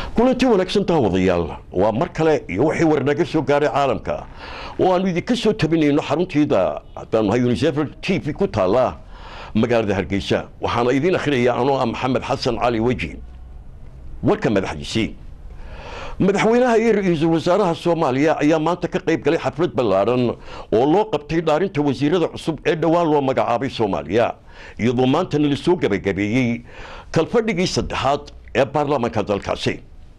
kulanti wanaagsan daawadayaal waa mar kale iyo wixii war naga soo gaaray caalamka oo aanu idinka soo tabinayno xaruntiida haddaan nahay unisefr t v ku taalla magaalada hargeysa waxaana idiin akhrinayaa anoo ah maxamed xasan cali weji warka madaxdiisii madaxweynaha iyo ra-iisul wasaaraha soomaaliya ayaa maanta ka qayb galay xaflad ballaadhan oo loo qabtay dhaarinta wasiirada cusub ee dhowaan loo magacaabay soomaaliya iyadoo maantana la soo gebagabeeyey kalfadhigii saddexaad ee baarlamaanka dalkaasi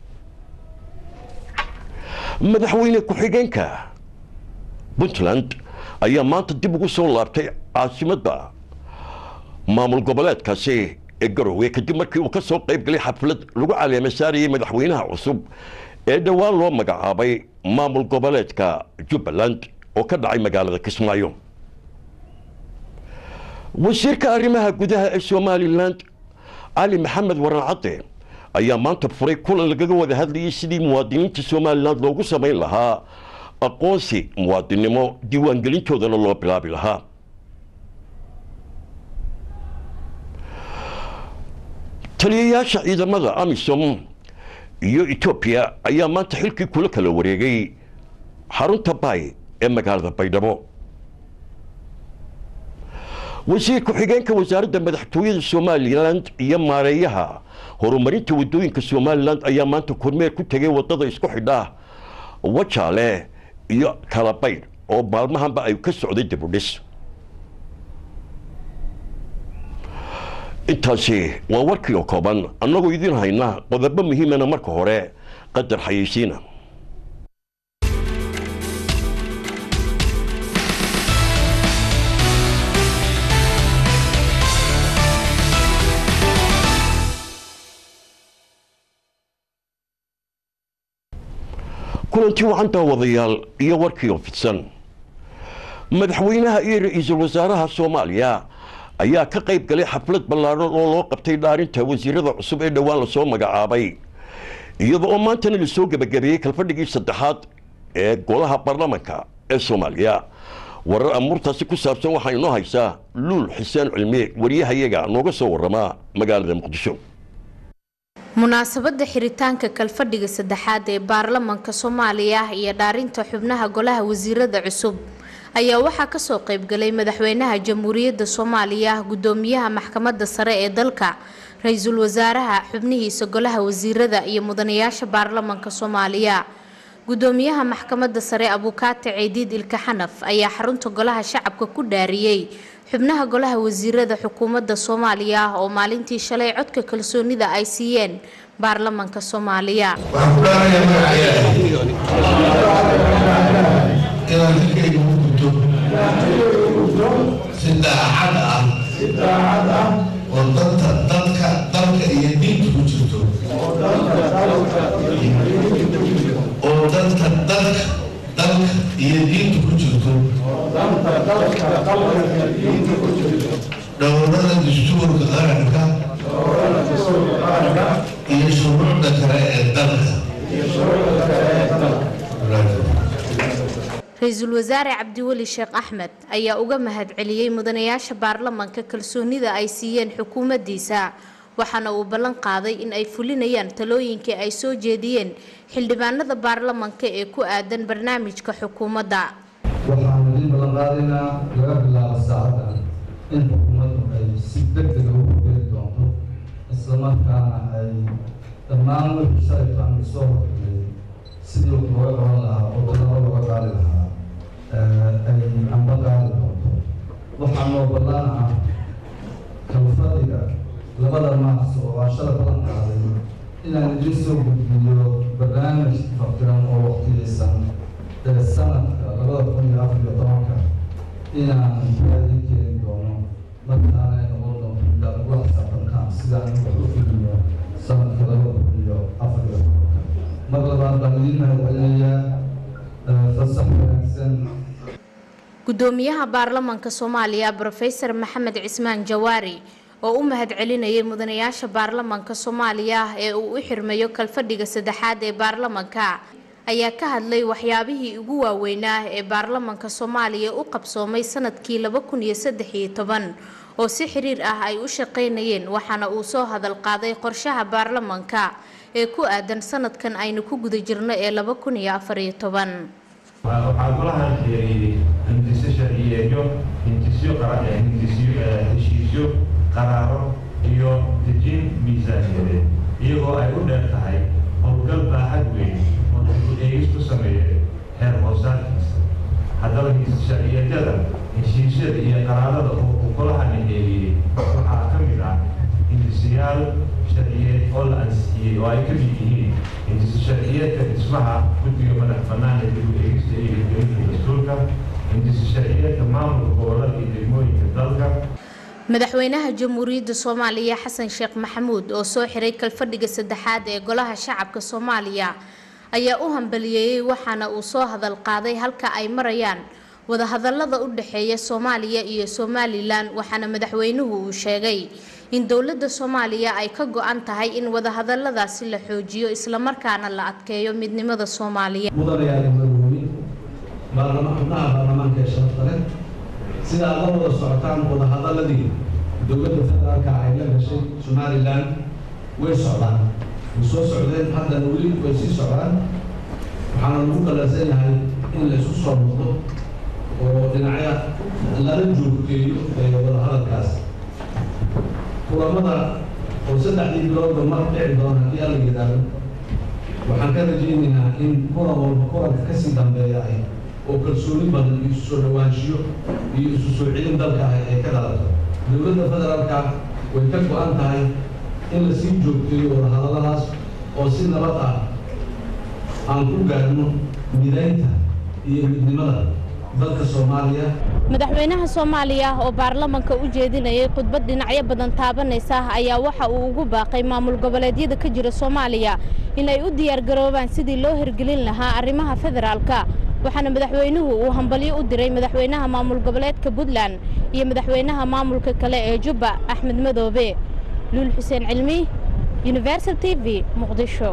madaxweyne ku-xigeenka puntland ayaa maanta dib ugu soo laabtay caasimadda maamul goboleedkaasi ee garowe kadib markii uu ka soo qayb galay xaflad lagu caleema saarayay madaxweynaha cusub ee dhowaan loo magacaabay maamul goboleedka jubbaland oo ka dhacay magaalada kismaayo wasiirka arrimaha gudaha ee somalilan cali maxamed waran cadde ayaa maanta furay kulan lagaga wada hadlayay sidii muwaadiniinta somalilan loogu samayn lahaa aqoonsi muwaadinnimo diiwaangelintoodana loo bilaabi lahaa taliyayaasha ciidamada amisom iyo etoobiya ayaa maanta xilkii kula kala wareegay xarunta bay ee magaalada baydhabo wasiir ku-xigeenka wasaaradda madaxtooyada somalilan iyo maareeyaha horumarinta wadooyinka somalilan ayaa maanta kormeer ku tegay wadada isku xidha wajaale iyo kalabaydh oo maalmahanba ay ka socday dibudhis intaasi waa warkii oo kooban annagoo idiin hayna qodobo muhiimana marka hore qadar xayeysiina kulantii wacan daawadayaal iyo warkii oo fidsan madaxweynaha iyo ra-iisul wasaaraha soomaaliya ayaa ka qayb galay xaflad ballaadhan oo loo qabtay dhaarinta wasiirada cusub ee dhowaan lasoo magacaabay iyada oo maantana lasoo gebagabeeyey kalfadhigii saddexaad ee golaha baarlamanka ee soomaaliya warar amuurtaasi ku saabsan waxaa inoo haysaa luul xuseen cilmi wariyahayaga nooga soo waramaa magaalada muqdisho munaasabada xiritaanka kalfadhiga saddexaad ee baarlamanka soomaaliya iyo dhaarinta xubnaha golaha wasiirada cusub ayaa waxaa kasoo qaybgalay madaxweynaha jamhuuriyadda soomaaliya gudoomiyaha maxkamadda sare ee dalka ra-iisul wasaaraha xubnihiisa golaha wasiirada iyo mudanayaasha baarlamanka soomaaliya gudoomiyaha maxkamadda sare abukaate ciidiid ilka xanaf ayaa xarunta golaha shacabka ku dhaariyey xubnaha golaha wasiirada xukuumadda soomaaliya oo maalintii shalay codka kalsoonida ay siiyeen baarlamanka soomaaliya inaan xilkayga u gudto si daacad ah oo danta dadka dalka iyo diinta ku jirto oo danta dadka dalka iyo diinta ku jirto dhowrada dastuurka qaranka iyo shuruucda kale ee dalka ra-iisul wasaare cabdiweli sheekh axmed ayaa uga mahadceliyey mudanayaasha baarlamanka kalsoonida ay siiyeen xukuumaddiisa waxaana uu ballan qaaday in ay fulinayaan talooyinkii ay soo jeediyeen xildhibaanada baarlamanka ee ku aadan barnaamijka xukuumadda waxaan idin ballan qaadaynaa laga bilaabo saacadda in xukuumaddu ay si degdega u hogeli doonto islamarkaana ay dhammaan wixii shalayto aan soo horgelay sidii wax looga qaban lahaa oo dallabo looga qaadi lahaa ay amba qaadi doonto waxaa noo ballan ah kalfadhiga labada maas oo aan shala ballan qaaday inaan idin soo gudbiyo barnaamij fakiran oo waqtiyeysan ee sanadka labada kun iyo afar iyo tobanka inaan raadin keeni doono markaana ay noqon doonto ilaa ugula xisaabtankaan sidaan wax u fuliyo sanadka labada kun iyo afar iyo tobanka mar labaad baan idiin mahadcelinayaa fasax wanaagsan gudoomiyaha baarlamanka soomaaliya brofesor maxamed cismaan jawaari oo u mahadcelinayay mudanayaasha baarlamanka soomaaliya ee uu u xirmayo kalfadhiga saddexaad ee baarlamanka ayaa ka hadlay waxyaabihii ugu waaweynaa ee baarlamanka soomaaliya u qabsoomay sanadkii laba kun iyo saddex iyo toban oo si xiriir ah ay u shaqaynayeen waxaana uu soo hadal qaaday qorshaha baarlamanka ee ku aadan sanadkan aynu ku guda jirno ee laba kun iyo afariyo toban waxaa golaha hindisyo sharciyeedyo hindisyo heshiisyo qaraaro iyo dejin miisaaniyadeed iyagoo ay u dheer tahay howlgal baaxad weyn oo dib eegis ku sameeya heer hoosaadkiisa haddaba sharciyeedyada heshiisyada iyo qaraarada oo uu golahani eegiyey waxaa ka mid ah hindisiyaal sharciyeed oo la ansixiyey oo ay ka mid yihiin hindisi sharciyeedka dhismaha guddiga madax bannaan ee dib u eegista iyo hirgelinta dastuurka hindisi sharciyeedka maamulka gobollada iyo degmooyinka dalka madaxweynaha jamhuuriyadda soomaaliya xasan sheekh maxamuud oo soo xiray kalfadhiga saddexaad ee golaha shacabka soomaaliya ayaa u hambaliyeeyey waxaana uu soo hadal qaaday halka ay marayaan wadahadalada u dhexeeya soomaaliya iyo somalilan waxaana madaxweynuhu uu sheegay in dowladda soomaaliya ay ka go-an tahay in wadahadaladaasi la xoojiyo islamarkaana la adkeeyo midnimada soomaaliya mudanayaal madaweyne baarlama xubnaha baarlamaanka ee sharafta leh sida aad la wada socotaan wadahadaladii dowladda federaalka ay la gashay somalilan way socdaan way soo socdeen haddana weli way sii socdaan waxaana lagu qalansan yahay in la isu soo noqdo oo dhinacya lala joogteeyo ee wadahadalkaas kulamada oo saddexdii biloodba mar dhici doona haddii alla yidhaahdo waxaan ka rajaynaynaa in kulan walba kulanka kasii dambeeya ay oo kalsooni badan iyo isu soo dhawaanshiyo iyo isu soo celin dalka ah ay ka dhalato dowladda federaalka way ka go-an tahay in la sii joogteeyo wadahadalladaas oo si nabad ah aan ku gaadhno midaynta iyo midnimada dalka soomaaliya madaxweynaha soomaaliya oo baarlamanka u jeedinayay khudbad dhinacyo badan taabanaysa ayaa waxa uu ugu baaqay maamul goboleedyada ka jira soomaaliya in ay u diyaargaroobaan sidii loo hirgelin lahaa arrimaha federaalka waxaana madaxweynuhu uu hambalyo u diray madaxweynaha maamul goboleedka puntland iyo madaxweynaha maamulka kale ee jubba axmed madoobe luul xuseen cilmi universal t v muqdisho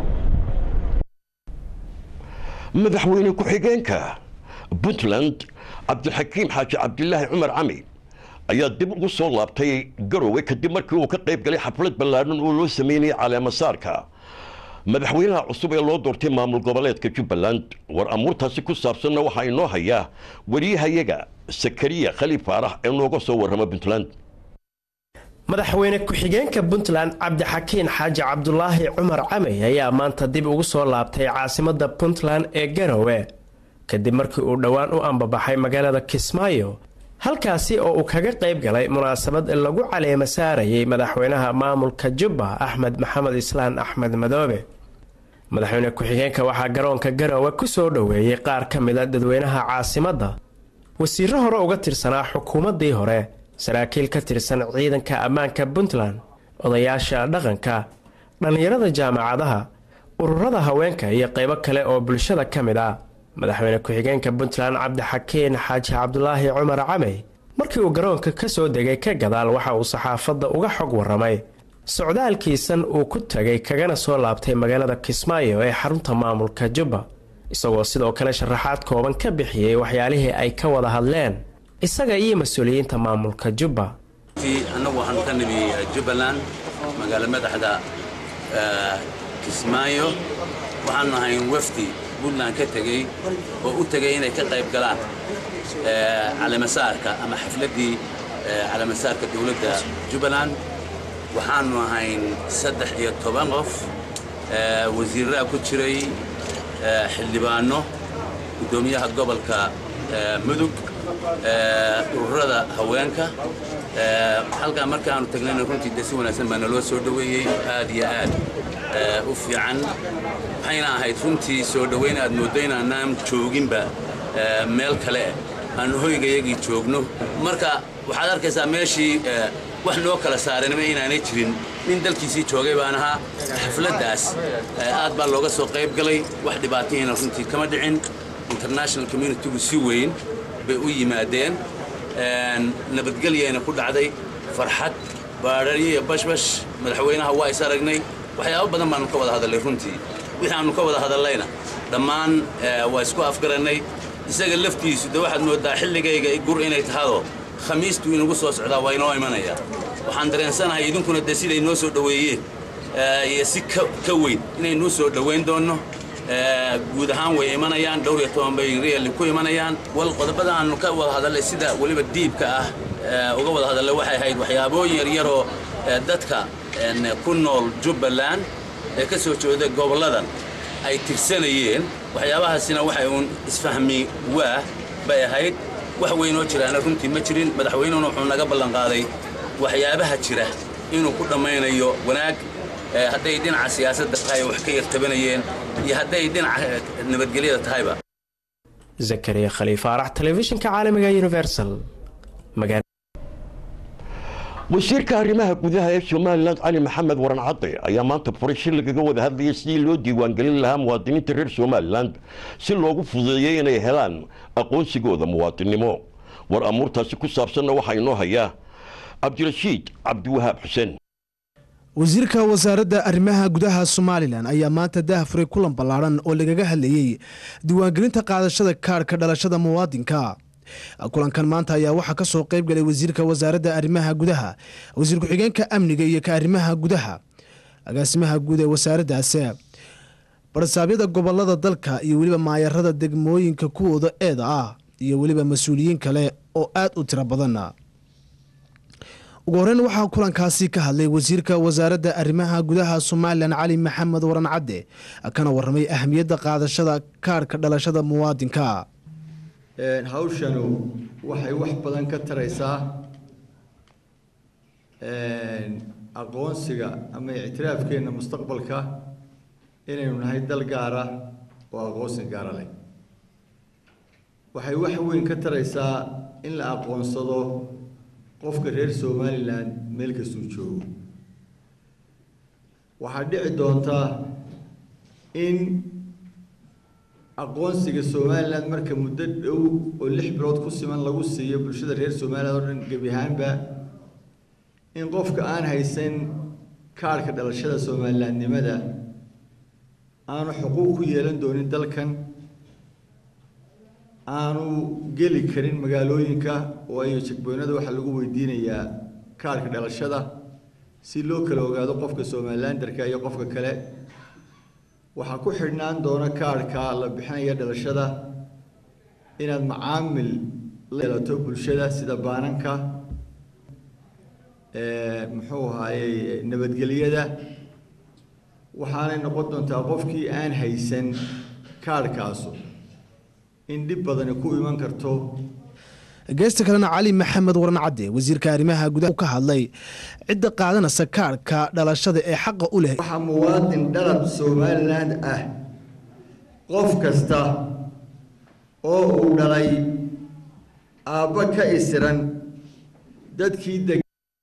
madaxweyne ku-xigeenka puntland cabdixakiim xaaji cabdilaahi cumar cami ayaa dib ugu soo laabtay garowe kadib markii uu ka qayb galay xaflad ballaadhan oo loo sameynayay caleemasaarka madaxweynaha cusub ee loo doortay maamul goboleedka jubbaland war amuurtaasi ku saabsanna waxaa inoo hayaa wariyahayaga sakariya khaliif faarax ee nooga soo warrama puntland madaxweyne ku-xigeenka puntland cabdixakiin xaaji cabdulaahi cumar camey ayaa maanta dib ugu soo laabtay caasimada puntland ee garowe kadib markii uu dhowaan u ambabaxay magaalada kismaayo halkaasi oo uu kaga qayb galay munaasabad lagu caleema saarayay madaxweynaha maamulka jubba axmed maxamed islaan axmed madoobe madaxweyne ku-xigeenka waxaa garoonka garowe ku soo dhoweeyey qaar ka mid a dadweynaha caasimadda wasiiro hore uga tirsanaa xukuumaddii hore saraakiil ka tirsan ciidanka ammaanka puntland odayaasha dhaqanka dhallinyarada jaamacadaha ururada haweenka iyo qaybo kale oo bulshada ka mid ah madaxweyne ku-xigeenka puntland cabdixakiin xaaji cabdulaahi cumar camey markii uu garoonka ka soo degay ka gadaal waxa uu saxaafadda uga xog warramay socdaalkiisan uu ku tagay kagana soo laabtay magaalada kismaayo ee xarunta maamulka jubba isagoo sidoo kale sharaxaad kooban ka bixiyey waxyaalihii ay ka wada hadleen isaga iyo mas-uuliyiinta maamulka jubba annagu waxaanu ka nimi jubbaland magaalo madaxda kismaayo waxaanu ahayn wafdi puntland ka tegey oo u tegay inay ka qayb galaan caleemasaarka ama xafladdii caleemasaarka dowladda jubbaland waxaanu ahayn saddex iyo toban qof wasiirraa ku jiray xildhibaano guddoomiyaha gobolka mudug ururada haweenka halkaa markaanu tagnayna runtii de si wanaagsan baa naloo soo dhoweeyey aad iyo aad u fiican waxayna ahayd runtii soo dhoweyn aad mooddo inaanaan jooginba meel kale aanu hoygayagii joogno marka waxaad arkaysaa meeshii wax noo kala saaranima inaanay jirin nin dalkiisii joogay baan ahaa xafladdaas aad baa looga soo qayb galay wax dhibaatahina runtii kama dhicin international communitygu si weyn bay u yimaadeen nabadgelyayna ku dhacday farxad baadhariyo iyo bashbash madaxweynaha waa is aragnay waxyaabo badan baanu ka wada hadallay runtii wixii aanu ka wada hadallayna dhammaan waa isku afgarannay isaga laftiisu de waxaad mooddaa xilligayga gur inay tahado khamiistuu inagu soo socdaa waa inoo imanayaa waxaan dareensanahay idinkuna dee siday noo soo dhoweeyeen iyo si ka weyn inaynuu soo dhowayn doonno guud ahaan way imanayaan dhowr iyo toban bay reali ku imanayaan wal qodobada aanu ka wada hadallay sida weliba diibka ah uga wada hadallay waxay ahayd waxyaabooyin yaryaroo dadka ku nool jubbaland ee ka soo jeeda gobolladan ay tirsanayeen waxyaabahaasina waxay uun isfahmi waa bay ahayd wax weynoo jiraana runtii ma jirin madaxweynuhuna wuxuu naga ballanqaaday waxyaabaha jira inuu ku dhammaynayo wanaag hadday dhinaca siyaasadda tahay wax ka yartabanayeen iyo hadday dhinaca nabadgelyada tahayba zakariya khaliif arax telefishinka caalamiga universal wasiirka arrimaha gudaha ee somalilan cali maxamed waran cadde ayaa maanta furay shir lagaga wada hadlayay sidii loo diiwaangelin lahaa muwaadiniinta reer somalilan si loogu fududeeyey inay helaan aqoonsigooda muwaadinnimo war amuurtaasi ku saabsanna waxaa inoo hayaa cabdirashiid cabdiwahaab xuseen wasiirka wasaaradda arrimaha gudaha somalilan ayaa maanta daahfuray kulan ballaadhan oo lagaga hadlayey diiwaangelinta qaadashada kaadhka dhalashada muwaadinka kulankan maanta ayaa waxaa ka soo qayb galay wasiirka wasaaradda arrimaha gudaha wasiir ku-xigeenka amniga iyo ka arrimaha gudaha agaasimaha guud ee wasaaraddaasi barsaabyada gobolada dalka iyo weliba maayarada degmooyinka kuwooda eeda ah iyo weliba mas-uuliyiin kale oo aad u tiro badan ugu horeyn waxaa kulankaasi ka hadlay wasiirka wasaaradda arrimaha gudaha somalilan cali maxamed waran cadde kana waramay ahamiyadda qaadashada kaadhka dhalashada muwaadinka hawshanu waxay wax badan ka taraysaa aqoonsiga ama ictiraafkeenna mustaqbalka inaynu nahay dal gaara oo aqoonsi gaara leh waxay wax weyn ka taraysaa in la aqoonsado qofka reer somalilan meel kastuu joogo waxaa dhici doonta in aqoonsiga somalilan marka muddo dhow oo lix bilood ku siman lagu siiyo bulshada reer somalilan oo dhan gebi ahaanba in qofka aan haysan kaadhka dhalashada somalilandnimada aanu xuquuq ku yeelan doonin dalkan aanu geli karin magaalooyinka waayo jegboynada waxaa lagu weydiinayaa kaadhka dhalashada si loo kala ogaado qofka somalilandarka iyo qofka kale waxaa ku xidhnaan doona kaadhka la bixinaya dhalashada inaad macaamil la yeelato bulshada sida baananka muxuu ahaayey nabadgelyada waxaanay noqon doontaa qofkii aan haysan kaadhkaasu in dhib badani ku iman karto geesta kalena cali maxamed waran cadde wasiirka arrimaha gudaha ka hadlay cidda qaadanaysa kaadhka dhalashada ee xaqa u leh waxaa muwaadin dhalab somaliland ah qof kasta oo uu dhalay aabba ka isiran dadkii deg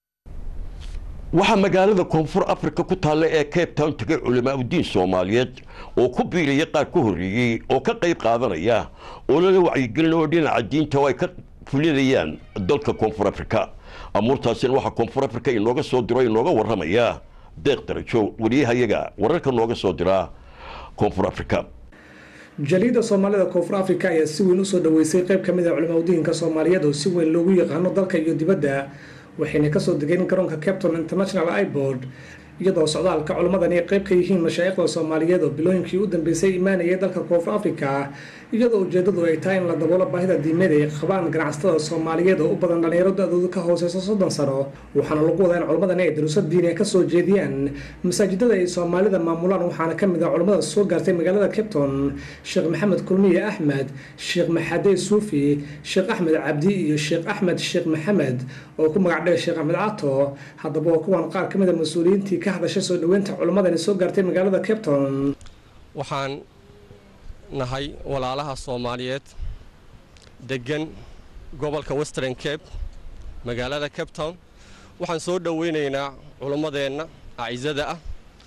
waxaa magaalada koonfur afrika ku taalla ee cape town tegay culamaa udiin soomaaliyeed oo ku biiraya qaar ka horreeyey oo ka qayb qaadanaya oo lala wacyigelin oo dhinaca diinta oo ay ka fulinayaan dalka koonfur afrika amuurtaasina waxaa koonfur afrika inooga soo diro inooga warramaya deeq darajo wariyahayaga wararka nooga soo diraa koonfur afrika jaliida soomaalida koonfur afrika ayaa si weyn usoo dhaweysay qayb ka mid ah culimaudiinka soomaaliyeed oo si weyn loogu yaqaano dalka iyo dibadda waxayna kasoo degeen garoonka capton international ibord iyadoo socdaalka culimmadani ay qayb ka yihiin mashaayikhda soomaaliyeed oo bilooyinkii u dambeysay imaanayay dalka koonfur afrika iyadoo ujeedadu ay tahay in la daboolo baahida diimeed ay qabaan ganacsatada soomaaliyeed oo u badan dhalinyaro da-dooda ka hooseysa soddon sano waxaana lagu wadaa in culimmadani ay daruuso diiniya kasoo jeediyaan masaajidada ay soomaalida maamulaan waxaana kamid ah culimmada soo gaartay magaalada capton sheekh maxamed kulmiye axmed sheekh maxadey suufi sheekh axmed cabdi iyo sheekh axmed sheekh maxamed oo ku magac dheer sheekh axmed cato haddaba waa kuwan qaar kamid a mas-uuliyiintii ka hadashay soo dhaweynta culimmadani soo gaartay magaalada capton waxaan nahay walaalaha soomaaliyeed degan gobolka western cape magaalada cape town waxaan soo dhoweynaynaa culimmadeenna acisada ah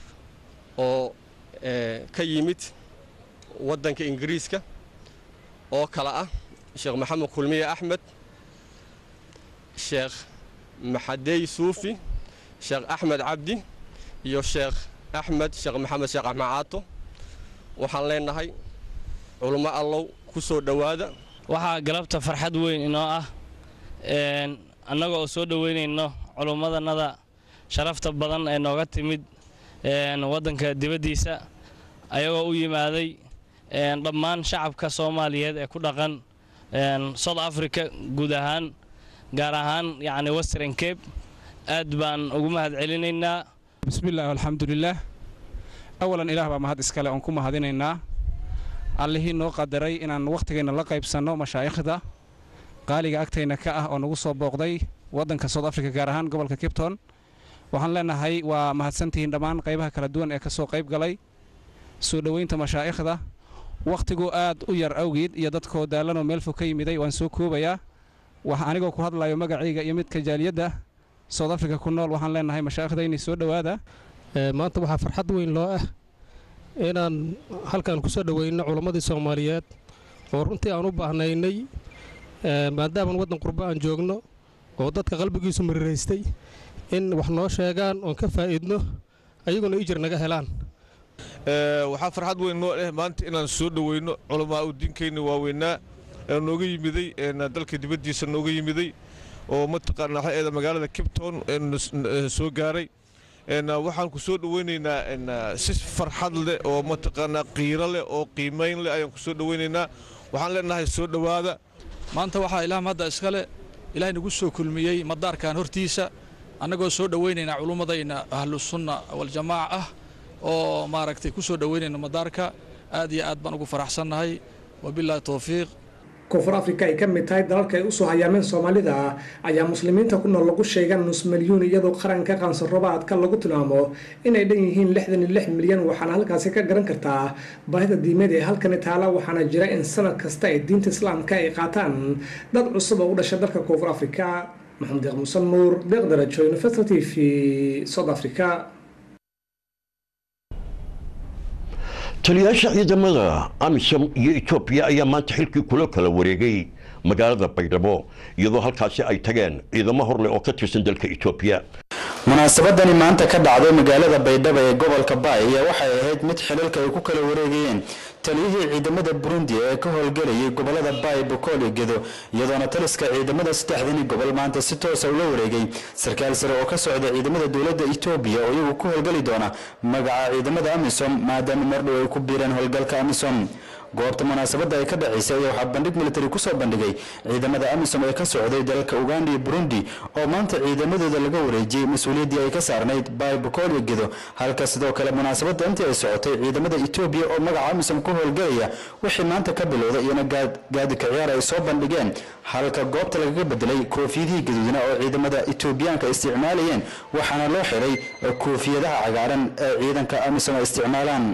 oo ka yimid waddanka ingiriiska oo kale ah sheekh maxamed kulmiye axmed sheekh maxadey suufi sheekh axmed cabdi iyo sheekh axmed sheekh maxamed sheekh axmed caato waxaan leenahay culummo allow ku soo dhowaada waxaa galabta farxad weyn inoo ah annaga oo soo dhoweynayno culummadanada sharafta badan ee nooga timid waddanka dibaddiisa ayagoo u yimaaday dhammaan shacabka soomaaliyeed ee ku dhaqan south africa guud ahaan gaar ahaan yacni western cape aad baan ugu mahad celinaynaa bismillaah alxamdulilaah awalan ilaah baa mahad iskale oon ku mahadinaynaa allihii noo qadaray inaan wakhtigeenna la qaybsanno mashaa'ikhda qaaliga agtayna ka ah oo nagu soo booqday waddanka south africa gaar ahaan gobolka kipton waxaan leenahay waa mahadsantihiin dhammaan qaybaha kala duwan ee ka soo qayb galay soo dhoweynta mashaa'ikhda wakhtigu aad u yar awgeed iyo dadkoo daallanoo meel fog ka yimiday waan soo koobayaa wax anigoo ku hadlayo magacayga iyo midka jaaliyadda south africa ku nool waxaan leenahay mashaaikhdayni soo dhowaada maanta waxaa farxad weyn loo ah inaan halkan ku soo dhoweyno culammadii soomaaliyeed oo runtii aan u baahnaynay maadaamaan waddan qurbo aan joogno oo dadka qalbigiisu mariraystay in wax noo sheegaan oon ka faa'iidno ayaguna ijir naga helaan waxaa farxad weyn noo ah maanta inaan soo dhoweyno culamaa u diinkeenna waaweynaa ee nooga yimiday dalka dibaddiisa nooga yimiday oo mataqaanaa waxaeeda magaalada kipton soo gaaray waxaan ku soo dhoweynaynaa si farxad leh oo mataqaanaa qiiro leh oo qiimayn leh ayaan ku soo dhoweynaynaa waxaan leenahay soo dhowaada maanta waxaa ilaah hadda iskale ilaahay nagu soo kulmiyey madaarkan hortiisa annagoo soo dhoweynaynaa culummadayna ahlusunna waljamaaca ah oo maaragtay ku soo dhoweynayna madaarka aad iyo aad baan ugu faraxsannahay wabilaahi towfiiq koonfur afrika ay ka mid tahay dalalka ay usoo hayaameen soomaalida ayaa muslimiinta ku nool lagu sheega nus milyuun iyadoo qaranka qaansarobaadka lagu tilmaamo inay dhan yihiin lixdan iyo lix milyan waxaana halkaasi ka garan kartaa baahida diimeed ee halkani taala waxaana jira in sanad kasta ay diinta islaamka ay qaataan dad cusub oo u dhashay dalka koonfur afrika maxamed deeq musan nuur deeq darajo university v south africa taliyaasha ciidamada amisom iyo etoobiya ayaa maanta xilkii kula kala wareegay magaalada baydhabo iyadoo halkaasi ay tageen ciidamo horleh oo ka tirsan dalka etoobiya munaasabadani maanta ka dhacday magaalada baydhabo ee gobolka baay ayaa waxay ahayd mid xilalka ay ku kala wareegayeen taliyihii ciidamada burundi ee ka howlgelayay gobolada baay bokool iyo gedo iyadoona taliska ciidamada saddexdani gobol maanta si toosa ula wareegay sarkaal sare oo ka socda ciidamada dowladda etoobiya oo iyagu ku howlgeli doona magaca ciidamada amisom maadaama mardhow ay ku biireen howlgalka amisom goobta munaasabadda ay ka dhacaysay ayaa waxaa bandhig militari ku soo bandhigay ciidamada amisom ee ka socday dalalka uganda iyo burundi oo maanta ciidamadooda laga wareejiyey mas-uuliyaddii ay ka saarnayd baay bokool iyo gedo halka sidoo kale munaasabadda intii ay socotay ciidamada etoobiya oo magaca amisom ku howlgelaya wixii maanta ka bilowda iyona gaadika ciyaar ay soo bandhigeen halka goobta lagaga bedelay koofiyadihii gaduudna oo ciidamada etoobiyaanka isticmaalayeen waxaana loo xiray koofiyadaha cagaaran ee ciidanka amisom ay isticmaalaan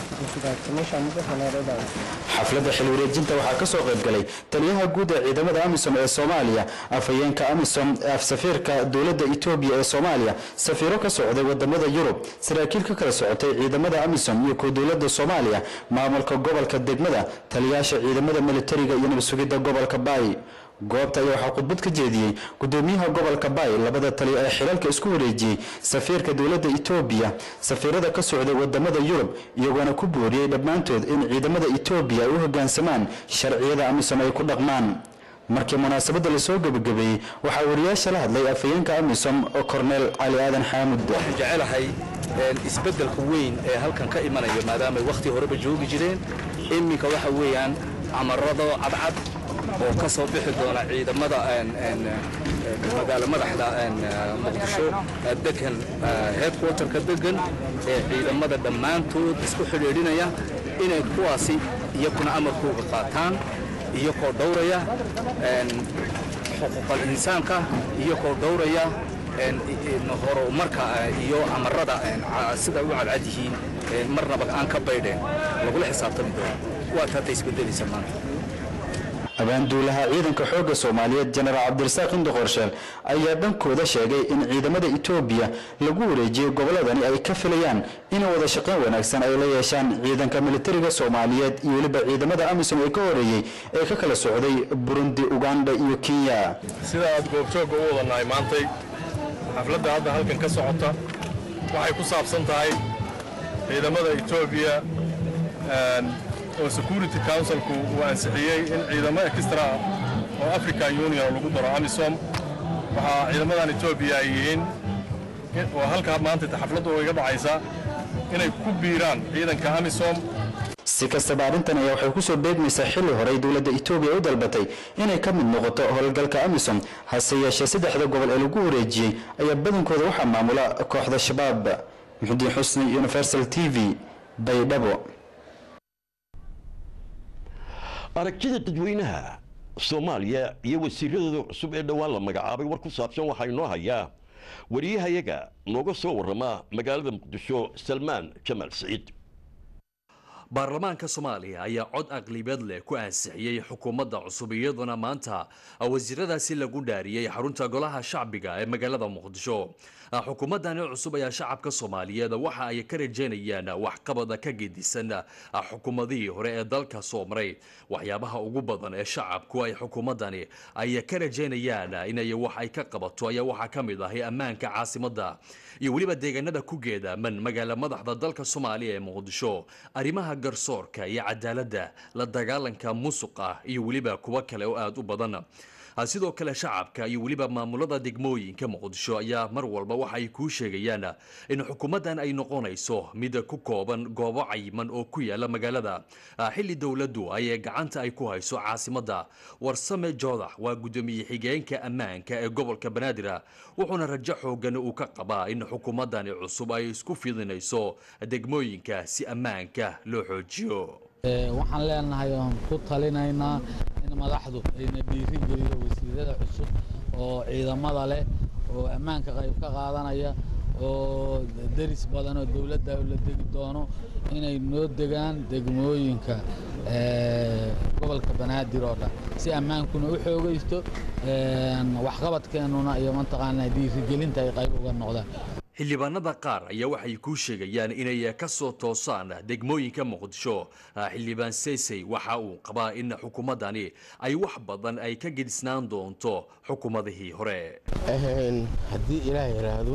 xafladda xil wareejinta waxaa ka soo qayb galay taliyaha guud ee ciidamada amisom ee soomaaliya afhayeenka amisom safiirka dowladda etoobiya ee soomaaliya safiiro ka socday wadamada yurub saraakiil ka kala socotay ciidamada amisom iyo kuwa dowladda soomaaliya maamulka gobolka degmada taliyaasha ciidamada militariga iyo nabadsugidda gobolka baay goobta ayaa waxaa khudbad ka jeediyey gudoomiyaha gobolka baay labada tali ee xilalka isku wareejiyey safiirka dowladda etoobiya safiirada ka socday wadamada yurub iyagoona ku booriyey dhammaantood in ciidamada etoobiya ay u hoggaansamaan sharciyada amisom ay ku dhaqmaan markii munaasabadda lasoo gebagabeeyey waxaa wariyaasha la hadlay afhayeenka amisom korneel cali aadan xaamud waxaan jecelahay isbeddelka weyn ee halkan ka imanaya maadaamay wakhti horeba joogi jireen iminka waxa weeyaan amarado cadcad oo ka soo bixi doona ciidamada magaalo madaxda muqdisho degan headquarterka degan ee ciidamada dhammaantood isku xidhiidhinaya inay kuwaasi iyakuna amarkooga qaataan iyakoo dhowraya xuquuqal insaanka iyakoo dhowraya horumarka iyo amarada sida u cadcad yihiin marnaba aan ka baydheen lagula xisaabtami doono waa taata isbedelaysa maanta abaanduulaha ciidanka xoogga soomaaliyeed jenaraal cabdirasaaq indi qorsheel ayaa dhankooda sheegay in ciidamada etoobiya lagu wareejiyey gobolladani ay ka filayaan in wada shaqayn wanaagsan ay la yeeshaan ciidanka militariga soomaaliyeed iyo weliba ciidamada amisom ee ka horeeyey ee ka kala socday burundi uganda iyo kenya sida aad goobjoogga u wadannahay maantay xafladda hadda halkan ka socota waxay ku saabsan tahay ciidamada etoobiya oo security councilku uu ansixiyey in ciidamo extra oo african union lagu daro amisom waxaa ciidamadan etoobiya ay yihiin oo halkaa maanta xafladdu iga dhacaysa inay ku biiraan ciidanka amisom si kastaba arrintan ayaa waxay kusoo beegmaysaa xilli horey dowladda etoobiya u dalbatay inay ka mid noqoto howlgalka amisom hase yeeshee saddexda gobol ee lagu wareejiyey ayaa badankooda waxaa maamula kooxda shabaab muxudiin xusni universal t v baydhabo aragtida dadweynaha soomaaliya iyo wasiiradooda cusub ee dhowaan la magacaabay war ku saabsan waxaa inoo hayaa wariyahayaga nooga soo warrama magaalada muqdisho salmaan jamaal siciid baarlamaanka soomaaliya ayaa cod aqlibeed leh ku ansixiyey xukuumadda cusub iyadoona maanta wasiiradaasi lagu dhaariyey xarunta golaha shacbiga ee magaalada muqdisho xukuumaddani cusub ayaa shacabka soomaaliyeed waxa ay ka rajaynayaan waxqabada ka gedisan xukuumadihii hore ee dalka soo maray waxyaabaha ugu badan ee shacabku ay xukuumaddani ay ka rajaynayaan inay wax ay ka qabato ayaa waxaa ka mid ahay ammaanka caasimadda iyo weliba deegaanada ku geedaaman magaala madaxda dalka soomaaliya ee muqdisho arrimaha garsoorka iyo cadaaladda la dagaalanka musuqa iyo weliba kuwo kale oo aada u badan sidoo kale shacabka iyo weliba maamulada degmooyinka muqdisho ayaa mar walba waxa ay kuu sheegayaan in xukuumaddan ay noqonayso mid ku kooban goobo cayiman oo ku yaala magaalada xilli dowladdu ay gacanta ay ku hayso caasimadda warsame joodax waa guddoomiye xigeenka ammaanka ee gobolka banaadir wuxuuna rajo xoogan uu ka qabaa in xukuumaddani cusub ay isku fidinayso degmooyinka si ammaanka loo xoojiyo waxaan leenahay oon ku talinaynaa in madaxdu ayna dhiiri geliyo wasiirada cusub oo ciidamada leh oo ammaanka qayb ka qaadanaya oo deris badan oo dowladda la degi doono inay noo degaan degmooyinka gobolka banaadir oo dhan si ammaankuna u xoogaysto waxqabadkeennuna iyo mataqaanaa dhiirigelinta ay qayb uga noqdaan xildhibaanada qaar ayaa waxay kuu sheegayaan inay ka soo toosaan degmooyinka muqdisho xildhibaan seysey waxa uu qabaa in xukuumaddani ay wax badan ay ka gedisnaan doonto xukuumadihii hore haddii ilaah yidhaahdo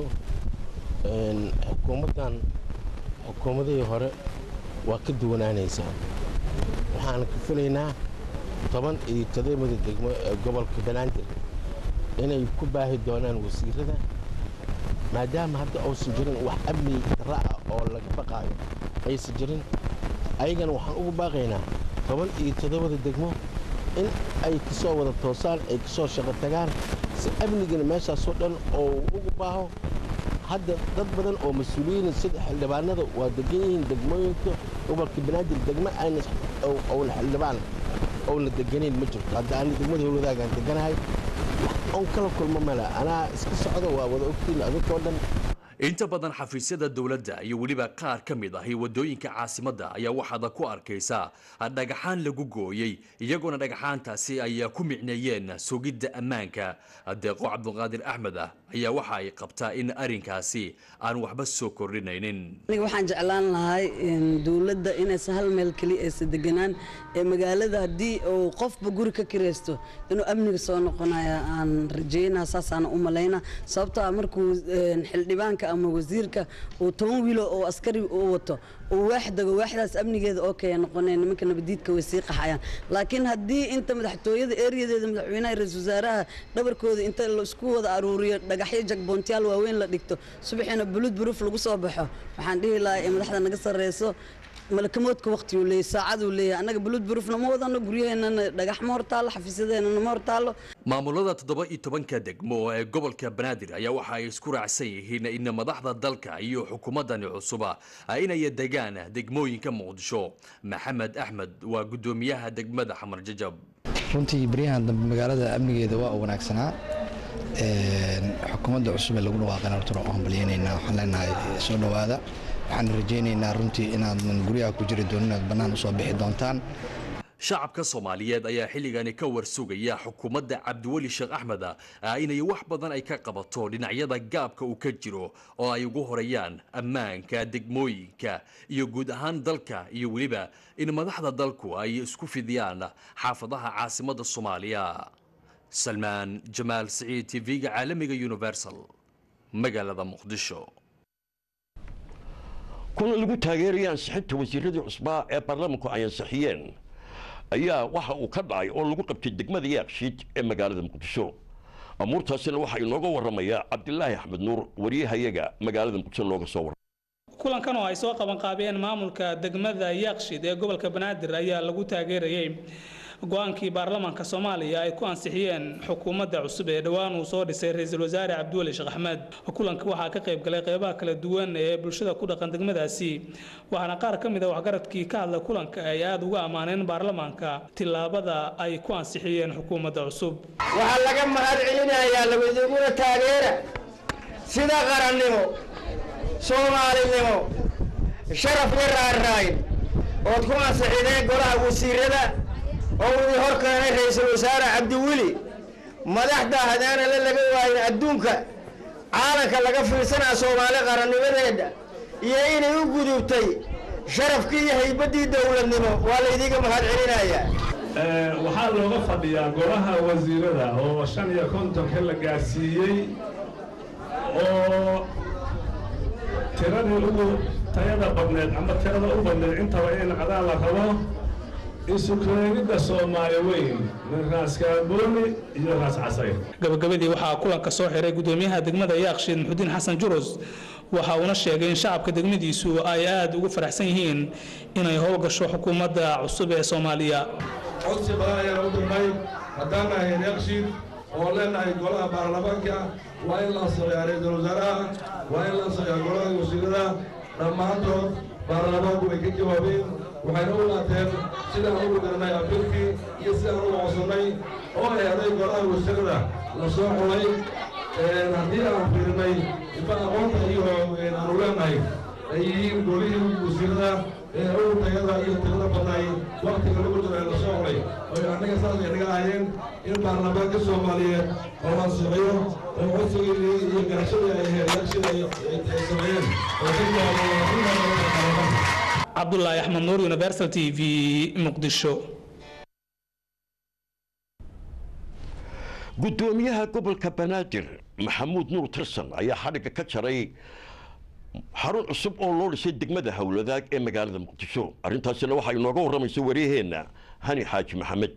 xukuumaddan xukuumadihii hore waa ka duwanaanaysaa waxaan ka filaynaa toban iyo toddobada degmo ee gobolka banaadir inay ku baahi doonaan wasiirada maadaama hadda uusan jirin wax amni darra ah oo laga baqaayo aysan jirin ayagana waxaan ugu baaqaynaa toban iyo toddobada degmo in ay ka soo wada toosaan ay ka soo shaqo tagaan si amnigana meeshaasoo dhan oo ugu baaho hadda dad badan oo mas-uuliyiin sida xildhibaanada waa degan yihiin degmooyinka gobolka banaadir degmo ayna owna xildhibaan owna deganayn ma jirto hadda ani degmada howladaagaan deganahay on kala kulmo male anaa iska socda waa wada ogtiin adinkoo dhan inta badan xafiisyada dowladda iyo weliba qaar ka mid ahi waddooyinka caasimadda ayaa waxaad ku arkaysaa dhagaxaan lagu gooyey iyagoona dhagaxaantaasi ay ku micneeyeen sugidda ammaanka deeqo cabdulqaadir axmed ah ayaa waxa ay qabtaa in arrinkaasi aan waxba soo kordhinaynin aniga waxaan jeclaan lahay dowladda inaysan hal meel keliya aysan deganaan ee magaalada haddii uu qofba guri ka kiraysto inuu amniga soo noqonaya aan rajeynaa saasaan u malayna sababtoo ah markuu xildhibaanka ama wasiirka uu toban wiilo oo askari u wato uu waax dago waaxdaas amnigeeda oo kaya noqoneen nimanka nabadiidka way sii qaxayaan laakiin haddii inta madaxtooyada ereyadeeda madaxweynaha ra-iisul wasaaraha dhabarkooda inta la isku wada aruuriyo dhagaxyo jagboontiyaal waaweyn la dhigto subaxiina bulud buruuf lagu soo baxo waxaan dhihi lahaa ee madaxda naga sarreyso malakamoodka waqtiguu leeyahy saacaduu leeyahay annaga bulud buruufna ma wadano guryaheennana dhagax ma hortaallo xafiisyadeennana ma hortaallo maamulada toddoba iyo tobanka degmo ee gobolka banaadir ayaa waxa ay isku raacsan yihiin in madaxda dalka iyo xukuumaddani cusuba inay degaan degmooyinka muqdisho maxamed axmed waa guddoomiyaha degmada xamar jajab runtii baryahan dambe magaalada amnigeeda waa u wanaagsanaa xukuumadda cusub ee lagu dhawaaqayna horta waan hambalyaynaynaa waxaan leenahay soo dhowaada waxaan rajaynaynaa runtii inaadan guryaha ku jiri doonin inaad bannaan usoo bixi doontaan shacabka soomaaliyeed ayaa xilligani ka warsugaya xukuumadda cabdiweli sheekh axmed inay wax badan ay ka qabato dhinacyada gaabka uu ka jiro oo ay ugu horeeyaan ammaanka degmooyinka iyo guud ahaan dalka iyo weliba in madaxda dalku ay isku fidiyaan xaafadaha caasimadda soomaaliya salmaan jamaal siciid tv-ga caalamiga universal magaalada muqdisho kuna lagu taageeraya ansixinta wasiiradii cusbaa ee baarlamaanku ay ansixiyeen ayaa waxa uu ka dhacay oo lagu qabtay degmada yaaqshiid ee magaalada muqdisho amuurtaasina waxaa inooga warramaya cabdilaahi axmed nuur wariyahayaga magaalada muqdisho looga soo warramay kulankan oo ay soo qabanqaabiyeen maamulka degmada yaaqshid ee gobolka banaadir ayaa lagu taageerayay go-aankii baarlamaanka soomaaliya ay ku ansixiyeen xukuumadda cusub ee dhowaan uu soo dhisay ra-iisul wasaare cabdiweli sheekh axmed kulanka waxaa ka qayb galay qeybaha kala duwan ee bulshada ku dhaqan degmadaasi waxaana qaar ka mid a waxgaradkii ka hadla kulanka ay aada uga ammaaneen baarlamaanka tillaabada ay ku ansixiyeen xukuumadda cusub waxaa laga mahad celinayaa labadiguna taageera sida qarannimo soomaalinimo sharaf iyo raaraayn ood ku ansixideen golaha wasiirada oo uu hor keenay ra-iisul wasaare cabdiweli madaxda hadaana la laga waayin adduunka caalanka laga fiirsanaa soomaali qarannimadeeda iyo inay u gudubtay sharafkii iyo haybaddii dowladnimo waa laydiga mahad celinayaa waxaa looga fadhiyaa golaha wasiirada oo shan iyo kontonka la gaarsiiyey oo tiradii ugu tayada badneed ama tirada u badneed intaba in cadaan la rabo isukeegidda soomaali weyn min raas kaabooni iyo raas casayr gabagabadii waxaa kulanka soo xiray gudoomiyaha degmada yaaqshiid muxudiin xasan jurus waxa uuna sheegay in shacabka degmadiisu ay aada ugu faraxsan yihiin inay howlgasho xukuumadda cusub ee soomaaliya codsi badan ayaan u dirnay haddaan nahay yaaqshiid oo leenahay golaha baarlamaanka waa in la ansaxeeyaa ra-iisul wasaaraha waa in la ansaxeeyaa golaha wasiirada dhammaantood baarlamaanku way ka jawaabeen waxayna u qaateen sidaan ugu dirnay abilkii iyo sidaan ugu codsannay oo eeday golaha wasiirada la soo xulay haddii aan fiirinay ifa aqoonta iyo aanu leenahay ay yihiin golihii wasiirada ee ugu tayada iyo tirada badnay waktiga lagu jiro ee la soo xulay oy annaga saasay naga ahayeen in baarlamaanka soomaaliyeed oo ansixiyo oo codsigii iyo garashadii ay heeryaashida ay sameeyeen oo ka jawaabay cabdulaahi axmed nuur universal t v muqdisho gudoomiyaha gobolka banaadir maxamuud nuur tirsan ayaa xadhigga ka jaray xarun cusub oo loo dhisay degmada howladaag ee magaalada muqdisho arrintaasina waxaa inooga warramaysa wariyaheenna hani xaaji maxamed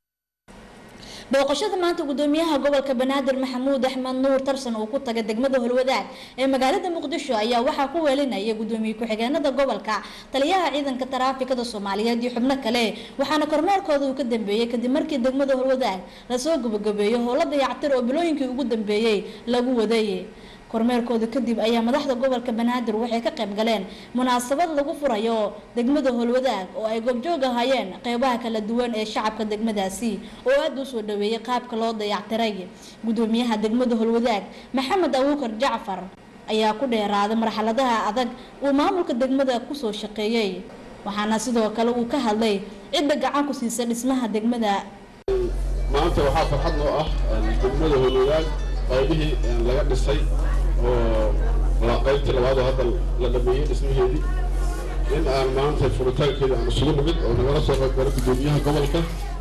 booqashada maanta gudoomiyaha gobolka banaadir maxamuud axmed nuur tarsan uu ku tagay degmada holwadaag ee magaalada muqdisho ayaa waxaa ku weelinaya gudoomiye ku-xigeenada gobolka taliyaha ciidanka taraafikada soomaaliyeed iyo xubno kale waxaana kormeerkooda uu ka dambeeyey kadib markii degmada holwadaag lasoo gabagabeeyo howlo dayactir oo bilooyinkii ugu dambeeyey lagu waday kormeerkooda kadib ayaa madaxda gobolka banaadir waxay ka qayb galeen munaasabad lagu furayo degmada holwadaag oo ay goobjoog ahaayeen qeybaha kala duwan ee shacabka degmadaasi oo aada u soo dhaweeyay qaabka loo dayactiray gudoomiyaha degmada holwadaag maxamed abuukar jacfar ayaa ku dheeraaday marxaladaha adag uu maamulka degmada kusoo shaqeeyey waxaana sidoo kale uu ka hadlay cidda gacan ku siisa dhismaha degmada maanta waxaa farxad noo ah degmada holwadaag qaybihii laga dhisay oo qaybtii labaad oo hadda la dhameeyey dhismaheedii in aan maanta furitaankeeda aan isugu nimid oo nagala soo qaybgalo gudoomiyaha gobolka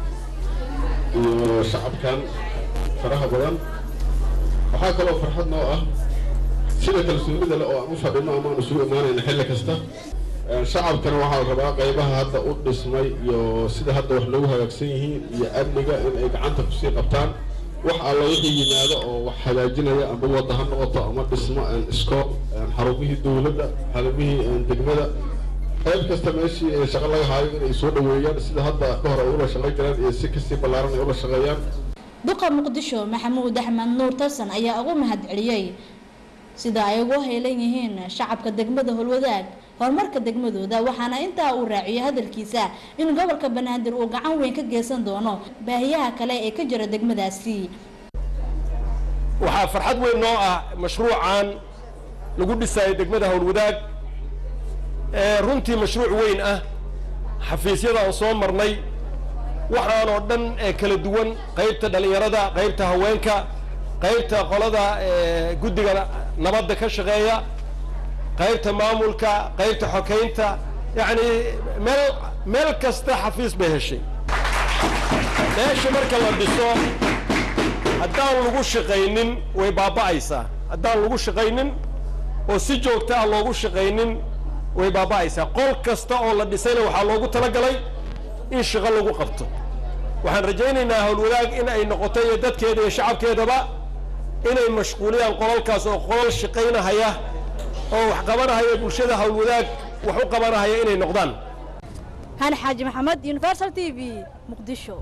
iyo shacabkan faraha badan waxaa kaloo farxad noo ah sida kalsoonida leh oo aan u fadhino ama aan isugu imaanayna xilli kasta shacabkana waxaa la rabaa qaybaha hadda u dhismay iyo sida hadda wax loogu hagaagsan yihiin iyo amniga in ay gacanta kusii qabtaan wax alla wixii yimaado oo wax hagaajinaya ama wadda ha noqoto ama dhismo iskool xarumihii dowladda xarumihii degmada qayb kasta meeshii ee shaqo laga haayo inay soo dhaweeyaan sida hadda ka hor ay ula shaqayn jireen iyo si kasii ballaaran ay ula shaqeeyaan duqa muqdisho maxamuud axmed nuur tarsan ayaa ugu mahad celiyey sida ay ugu heelan yihiin shacabka degmada holwadaag horumarka degmadooda waxaana intaa uu raaciyay hadalkiisa in gobolka banaadir uu gacan weyn ka geysan doono baahiyaha kale ee ka jira degmadaasi waxaa farxad weyn noo ah mashruucan lagu dhisayo degmada howlwadaag ee runtii mashruuc weyn ah xafiisyada aan soo marnay waxaanoo dhan ee kala duwan qaybta dhallinyarada qaybta haweenka qaybta qolada guddiga nabadda ka shaqeeya qaybta maamulka qaybta xokeynta yacni meel meel kasta xafiis bay heshay meesha marka la dhiso haddaan lagu shaqaynin way baaba'aysaa haddaan lagu shaqaynin oo si joogta ah loogu shaqaynin way baaba'aysaa qol kasta oo la dhisayna waxaa loogu talagalay in shaqo lagu qabto waxaan rajaynaynaa howlwadaag in ay noqoto iyo dadkeeda iyo shacabkeedaba inay mashquuliyaan qolalkaas oo qolal shaqaynahaya oo wax qabanahaya bulshada howlwadaag wax u qabanahaya inay noqdaan هاني حاج محمد يونيفرسال تي في مقدشو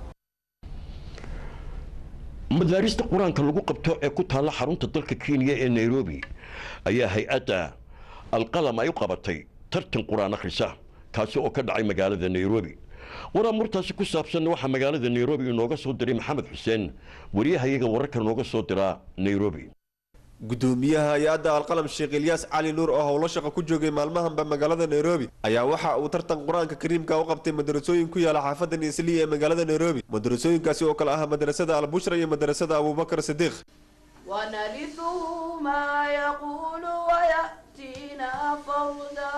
madaarista qur-aanka lagu qabto ee ku taalla xarunta dalka kenya ee nairobi ayaa hay-adda alqalam ay u qabatay tartan qur-aan akhrisa kaasi oo ka dhacay magaalada nairobi waraamurtaasi ku saabsanna waxaa magaalada nairobi inooga soo diray maxamed xuseen wariyahayaga wararka nooga soo diraa nairobi gudoomiyaha hay-adda alqalam sheekh ilyaas cali nuur oo howlo shaqo ku joogay maalmahanba magaalada nairobi ayaa waxa uu tartan qur-aanka kariimka u qabtay madarasooyin ku yaala xaafadda niisliya ee magaalada nairobi madarasooyinkaasi oo kale ah madarasada albushra iyo madarasada abubakar sidiiq ونرثه ما يقول ويأتينا فردا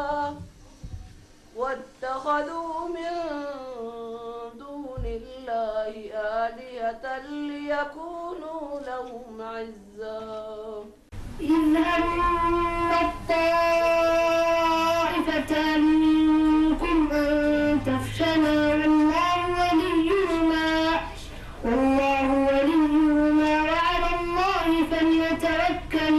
واتخذوا من دون الله آلهة ليكونوا لهم عزا إذ همت طائفتان منكم أن تفشلا والله وليهما والله وليهما وعلى الله فليتوكل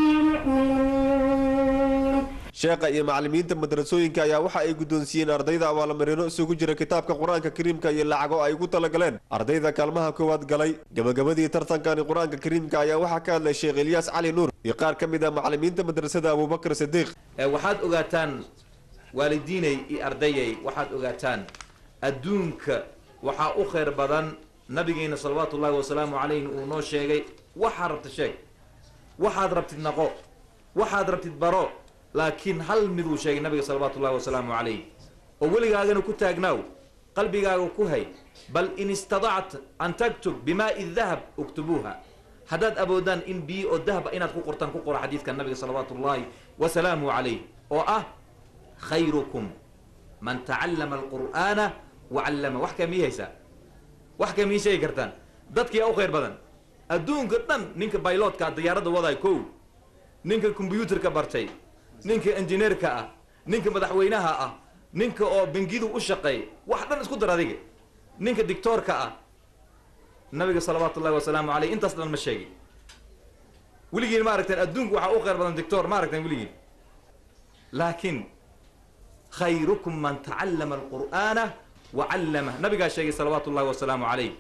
المؤمنون sheekha iyo macallimiinta madarasooyinka ayaa waxa ay guddoonsiiyeen ardayda abaalmarino isugu jira kitaabka qur-aanka kariimka iyo lacago ay ugu talagaleen ardayda kaalmaha koowaad galay gabagabadii tartankani qur-aanka kariimka ayaa waxaa ka hadlay sheekh ilyaas cali nuur iyo qaar ka mid ah macallimiinta madrasada abubakar sidiiq waxaad ogaataan waalidiinay iyo ardayay waxaad ogaataan adduunka waxaa u khayr badan nabigeena salawaatu ullahi wasalaamu calayhi uu noo sheegay waxaad rabtid sheeg waxaad rabtid naqo waxaad rabtid baro laakiin hal mid uu sheegay nabiga salawaatu ullahi wasalaamu calayh oo weligaagana ku taagnaaw qalbigaaga ku hay bal in istadacta an taktub bimaai dahab uktubuuha haddaad awoodaan in biyo oo dahaba inaad ku qortaan ku qora xadiidka nabiga salawaatu ullahi wasalaamu calayh oo ah khayrukum man tacallama alqur'aana wacallama wax kaa mii haysaa wax kaa mii sheegi kartaan dadkiyaa u khayr badan adduunka dhan ninka bayloodka diyaaradda wadaay kow ninka kombyuutarka bartay ninka injineerka ah ninka madaxweynaha ah ninka oo bangidu u shaqeey wax dhan isku dar adiga ninka dictoorka ah nabiga salawaatu ullahi wasalaamu caleyh intaas dhan ma sheegin weligiin ma aragteen adduunku waxaa u khayr badan dictoor ma aragteen weligiin laakiin khayrukum man tacallama alqur'aana wacallama nabigaa sheegay salawaatu ullahi wasalaamu calayh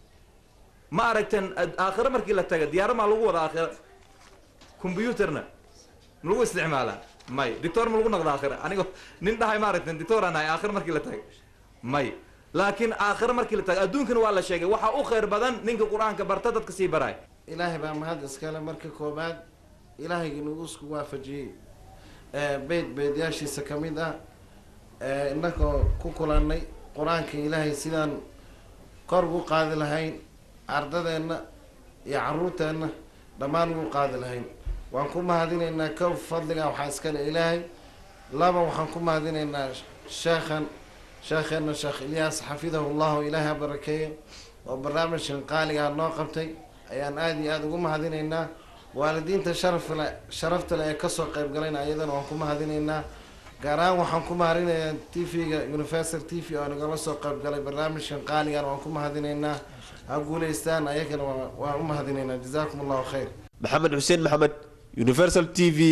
ma aragteen aakhire markii la taga diyaaro maa lagu wada aakhira combyuutarna ma lagu isticmaalaa may dictor ma lagu noqda aakhira anigo nin dhahay ma aragteen dictor aan nahay aakhire markii la taga may laakiin aakhire markii la taga adduunkana waa la sheegay waxaa u khayr badan ninka qur-aanka barta dadka sii baraay ilaahay baa mahad iskale marka koobaad ilaahayga nagu isku waafajiyey beyd beydyaashiisa ka mid ah innagoo ku kulannay qur-aanka ilaahay sidaan kor ugu qaadi lahayn ardadeenna iyo caruurteenna dhammaan ugu qaadi lahayn waan ku mahadinaynaa kow fadliga waxaa iskale ilaahay laba waxaan ku mahadinaynaa sheekhan sheekheenna sheekh ilyaas xafidahu llahu ilaahay ha barakeeyo oo barnaamijkan qaaligaa noo qabtay ayaan aada iyo aada ugu mahadinaynaa waalidiinta sharafle sharafta leh ee kasoo qayb galayna ayadana waan ku mahadinaynaa gaar ahaan waxaan ku mahadinayaa t v-ga universal t v oo nagala soo qayb galay barnaamijkan qaaligan waan ku mahadinaynaa ha guulaystaan ayagana waan u mahadinaynaa jazaakum allahu khayr maxamed xuseen maxamed universal t v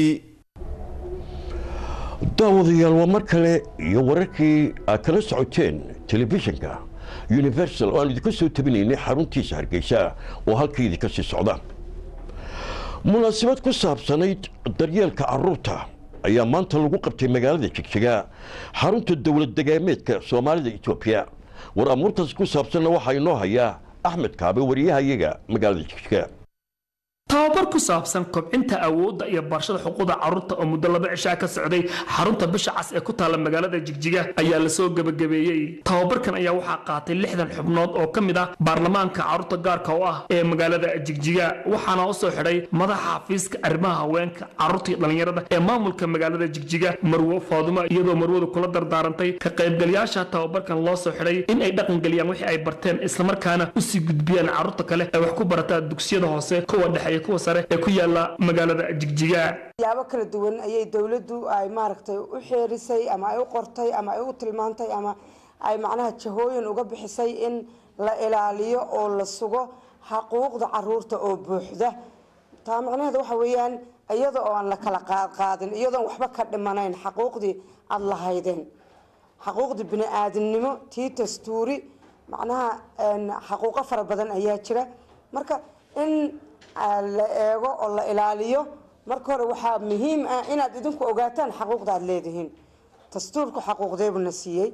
daawadayaal waa mar kale iyo wararkii aad kala socoteen telefishinka universal oo aan idinka soo tabinaynay xaruntiisa hargeysa oo halka idinka sii socda munaasabad ku saabsanayd daryeelka caruurta ayaa maanta lagu qabtay magaalada jigjiga xarunta dowlad degaameedka soomaalida etoobiya war amuurtaas ku saabsanna waxaa inoo hayaa axmed kaabe wariyahayaga magaalada jigjiga tababar ku saabsan kobcinta awoodda iyo barashada xuquuqda carruurta oo muddo laba cishaa ka socday xarunta bisha cas ee ku taalla magaalada jigjiga ayaa lasoo gebagabeeyey tababarkan ayaa waxaa qaatay lixdan xubnood oo ka mid ah baarlamaanka carruurta gaarka u ah ee magaalada jigjiga waxaana u soo xidhay madaxa xafiiska arrimaha haweenka carruurta iyo dhallinyarada ee maamulka magaalada jigjiga marwo faadumo iyadoo marwadu kula dardaarantay ka qaybgalayaasha tababarkan loo soo xidhay in ay dhaqangeliyaan wixii ay barteen islamarkaana usii gudbiyaan carruurta kale ee wax ku barataa dugsiyada hoose kuwa dhexe kuwa sare ee ku yaala magaalada jigjiga siyaabo kala duwan ayay dowladdu ay maaragtay u xeerisay ama ay u qortay ama ay u tilmaantay ama ay macnaha jahooyin uga bixisay in la ilaaliyo oo la sugo xaquuqda caruurta oo buuxda taa macnaheeda waxa weeyaan iyada oo aan la kala qaadqaadin iyadoon waxba ka dhimanayn xaquuqdii aada lahaydeen xaquuqdii bini aadamnimo tii dastuuri macnaha xaquuqo fara badan ayaa jira marka in la eego oo la ilaaliyo marka hore waxaa muhiim ah inaad idinku ogaataan xaquuqda aada leedihiin dastuurku xaquuqdeebuna siiyey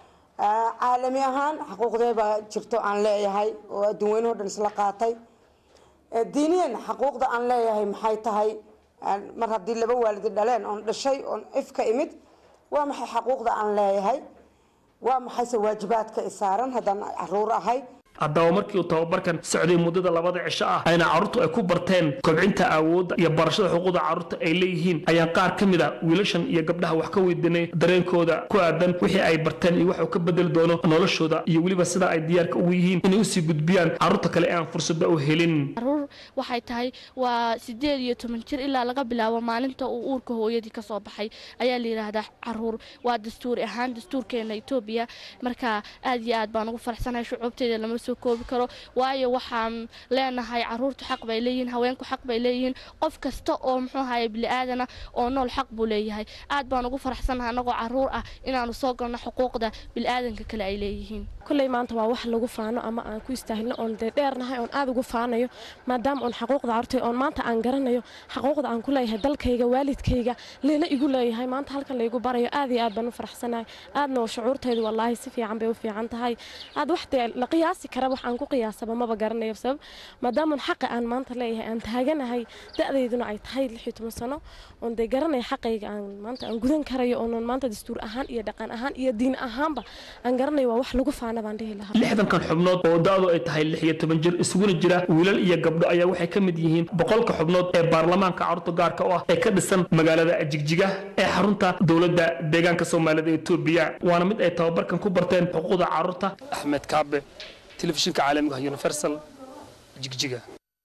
caalami ahaan xaquuqdeebaa jirto aan leeyahay oo adduun weynahoo dhan isla qaatay diiniyan xaquuqda aan leeyahay maxay tahay mar haddii laba waalidi dhaleen oon dhashay oon ifka imid waa maxay xaquuqda aan leeyahay waa maxayse waajibaadka isaaran haddaan caruur ahay haddaba markii uu tababarkan socday muddada labada cisho ah ayna carruurtu ay ku barteen kobcinta awoodda iyo barashada xuquuqda carruurta ay leeyihiin ayaan qaar ka mid a wiilashan iyo gabdhaha wax ka weydiinay dareenkooda ku aadan wixii ay barteen iyo wax uu ka bedeli doono noloshooda iyo weliba sida ay diyaarka ugu yihiin inay usii gudbiyaan carruurta kale ee aan fursada u helin caruur waxay tahay waa sideed iyo toban jir ilaa laga bilaabo maalinta uu uurka hooyadii kasoo baxay ayaa la yidhaahdaa caruur waa dastuuri ahaan dastuurkeena etoobiya marka aad iyo aad baan ugu faraxsanahay shucuubteeda lama soo koobi karo waayo waxaan leenahay caruurtu xaq bay leeyihiin haweenku xaq bay leeyihiin qof kasta oo muxuu ahaye bili-aadana oo nool xaq buu leeyahay aad baan ugu faraxsanahay anagoo caruur ah inaanu soo galno xuquuqda bili-aadanka kale ay leeyihiin kulley maanta waa wax lagu faano ama aan ku istaahilno oon dee dheernahay oon aad ugu faanayo maadaama oon xaquuqda carurtay oon maanta aan garanayo xaquuqda aan ku leeyahay dalkayga waalidkayga leela igu leeyahay maanta halkan laygu barayo aad iyo aad baan u faraxsanahay aadna shucuurtaydu wallaahi si fiican bay u fiican tahay aad wax dee la qiyaasi kara wax aan ku qiyaasaba maba garanayo sabab maadaama xaqa aan maanta leeyahay aan taaganahay da-dayduna ay tahay lix iyo toban sano oon dee garanaya xaqayga aan maanta aan gudan karayo oonan maanta dastuur ahaan iyo dhaqan ahaan iyo diin ahaanba aan garanayo waa wax lagu faana baan dhihi lahaa lixdankan xubnood oo da-du ay tahay lix iyo toban jir isuguna jira wiilal iyo gabdho ayaa waxay ka mid yihiin boqolka xubnood ee baarlamaanka carruurta gaarka u ah ee ka dhisan magaalada jigjiga ee xarunta dowladda deegaanka soomaalida etoobiya waana mid ay tababarkan ku barteen xuquuqda carruurta axmed kaabe telefishinka caalamiga ah universal jigjiga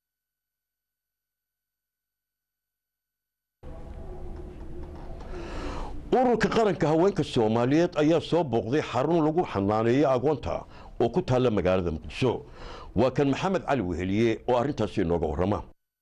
ururka qaranka haweenka soomaaliyeed ayaa soo booqday xarun lagu xanaaneeyo agoonta oo ku taalla magaalada muqdisho waa kan maxamed cali weheliye oo arrintaasi inooga warrama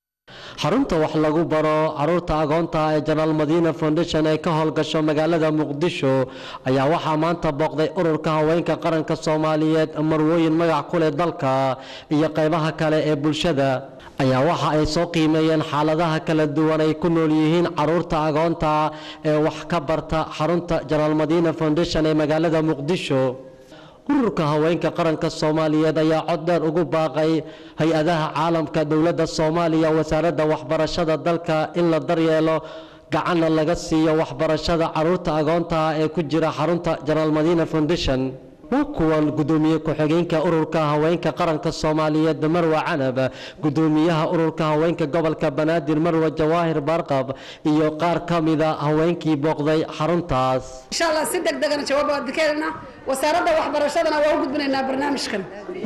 xarunta wax lagu baro caruurta agoonta ee janaal madiina foundation ee ka howlgasho magaalada muqdisho ayaa waxaa maanta booqday ururka haweenka qaranka soomaaliyeed marwooyin magac ku leh dalka iyo qaybaha kale ee bulshada ayaa waxa ay soo qiimeeyeen xaaladaha kala duwan ay ku nool yihiin caruurta agoonta ee wax ka barta xarunta janaal madiina foundation ee magaalada muqdisho ururka haweenka qaranka soomaaliyeed ayaa cod dheer ugu baaqay hay-adaha caalamka dowladda soomaaliya wasaaradda waxbarashada dalka in la daryeelo gacanna laga siiyo waxbarashada caruurta agoonta ee ku jira xarunta janaal madiina foundation waa kuwan gudoomiye ku-xigeenka ururka haweenka qaranka soomaaliyeed marwa canab gudoomiyaha ururka haweenka gobolka banaadir marwa jawaahir barqab iyo qaar ka mida haweenkii booqday xaruntaas insha allah si deg degana jawaab waan dikeelna wasaaradda waxbarashadana waa u gudbinaynaa barnaamijkan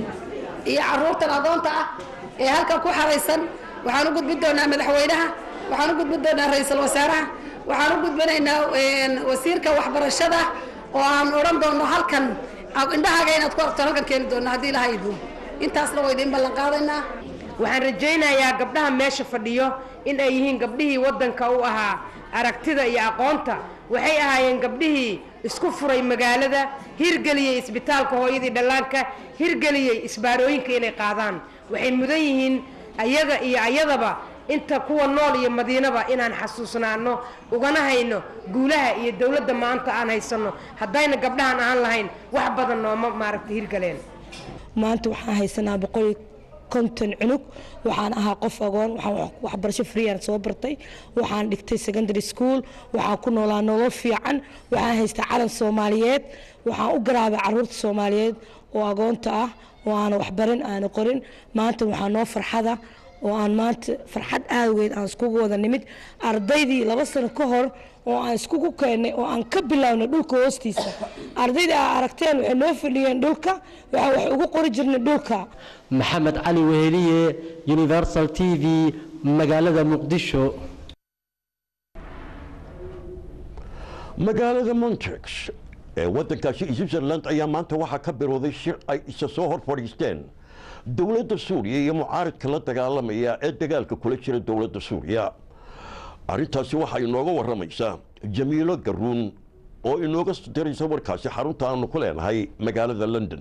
iyo caruurtan adoonta ah ee halkan ku xaraysan waxaan u gudbin doonaa madaxweynaha waxaan u gudbin doonaa ra-iisul wasaaraha waxaan u gudbinaynaa wasiirka waxbarashada oo aan odhan doono halkan indhahaaga inaad ku aragto halkan keeni doona haddii ilaha idmo intaasna waa idiin ballan qaadaynaa waxaan rajaynayaa gabdhaha meesha fadhiyo in ay yihiin gabdhihii waddanka u ahaa aragtida iyo aqoonta waxay ahaayeen gabdhihii isku furay magaalada hirgeliyey isbitaalka hooyadii dhallaanka hirgeliyey isbaarooyinka inay qaadaan waxay mudan yihiin ayaga iyo ayadaba inta kuwa nool iyo madiinaba inaan xasuusnaano ugana hayno guulaha iyo dowladda maanta aan haysanno haddayna gabdhahan aan lahayn wax badan nooma maaragta hirgaleen maanta waxaan haysanaa boqol konton cunug waxaan ahaa qof agoon waxaan waxbarasho freeyaan soo bartay waxaan dhigtay secondary school waxaan ku noolaa nolol fiican waxaan haystaa calan soomaaliyeed waxaan u garaabay caruurta soomaaliyeed oo agoonta ah oo aana waxbarin aana qorin maanta waxaa noo farxada oo aan maanta farxad aadweyd aan iskugu wada nimid ardaydii laba sano ka hor oo aan iskugu keennay oo aan ka bilownay dhulka hoostiisa ardayda aa aragteen waxay noo fadhiyeen dhulka waxaa wax ugu qori jirnay dhulka maxamed cali weheliye universal t v magaalada muqdisho magaalada montex ee waddankaasi switzerland ayaa maanta waxaa ka birooday shir ay isa soo hor fadhiisteen dowladda suuriya iyo mucaaridka la dagaalamaya ee dagaalka kula jira dowladda suuriya arrintaasi waxaa inooga warramaysaa jamiilo garuun oo inooga diraysa warkaasi xarunta aanu ku leenahay magaalada london